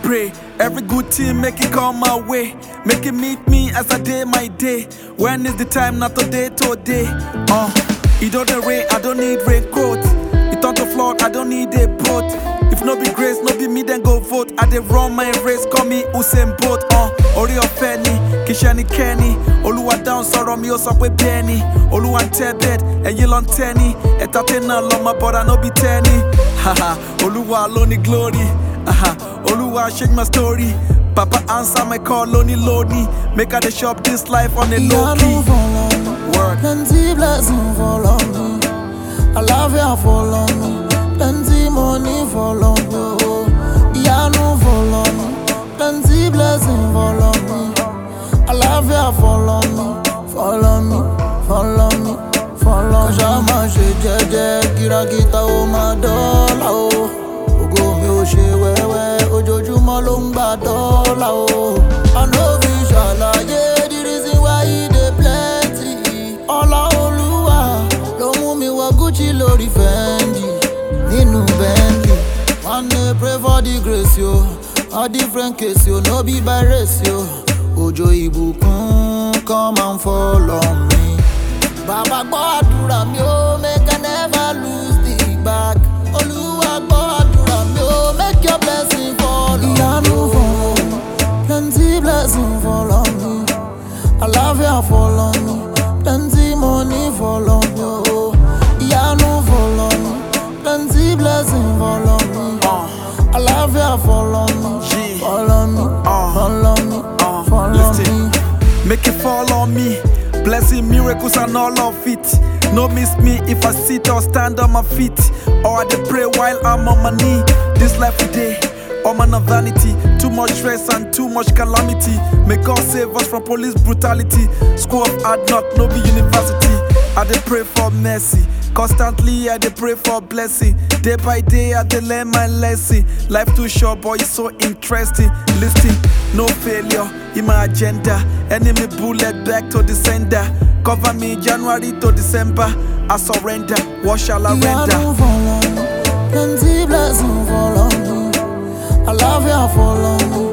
pray. Every good thing make it come my way. Make it meet me as I day my day. When is the time? Not today, today. Uh, it don't rain, I don't need raincoat. It on the floor, I don't need a boat. If no be grace, no be me, then go vote. I dey run my race, call me Usain Bolt. Uh, orí ọ̀fẹ́ ni, kì í ṣe ẹnikẹ́ni. Olúwa dáhùn sọ̀rọ̀ mi, ó sọ pé bẹ́ẹ̀ ni. Olúwa ń tẹ́ bẹ́ẹ̀d, ẹ̀yin lọ ń tẹ́ ni. Ẹ̀ta tẹ́ náà lọ́mọ bọ́dà no be tẹ́ ni. Haha, Olúwa ló ní glory. Aha, Olúwa change my story. Papa answer my call, ló ní lónìí. Make I dey shop this life on a low Ìyanu key. follow me, Word. plenty blessing follow me. Àlàáfíà follow me, plenty money follow me. oh. Ìyanu follow me, plenty blessing follow me. Àlàáfíà follow me, follow me, follow me, follow me. Kàṣà máa ṣe jẹ́jẹ́, kìràkìtà ó máa dọ́là o. Ògo mi ò ṣe wẹ́wẹ́, ojoojúmọ́ ló ń gbà dọ́là o. Àná fi ṣàlàyé the reason why e dey plenty. Ọlá Olúwa ló mú mi wọ Gucci lórí Fendi nínú Bentley. One day pray for the grace yo, a different case yo, no be by race yo. Òjò ìbùkún come and follow me. Bàbá gbọ́ àdúrà mi ó make I never lose the bag. Olúwa gbọ́ àdúrà mi ó make your blessing follow. Ìyanu follow me, plenty blessing follow me. Àlàáfíà follow me, plenty money follow me. Oh. Ìyanu follow me, plenty blessing follow me. Uh, Àlàáfíà follow me, Yeah. follow me, Uh. follow me, Uh, follow listen. me. Make it fall on me. Blessing, miracles, and all of it. No miss me if I sit or stand on my feet. Or I dey pray while I'm on my knee. This life today, all man of vanity. Too much stress and too much calamity. May God save us from police brutality. School of hard knock, no be university. I dey pray for mercy. Constantly, I dey pray for blessing. Day by day, I dey learn my lesson. Life too short, but it's so interesting. Listen, no failure in my agenda. Enemy bullet back to the sender. Cover me January to December. I surrender. What shall I render? Ìyanu follow me, plenty blessing follow me. Àlàáfíà follow me,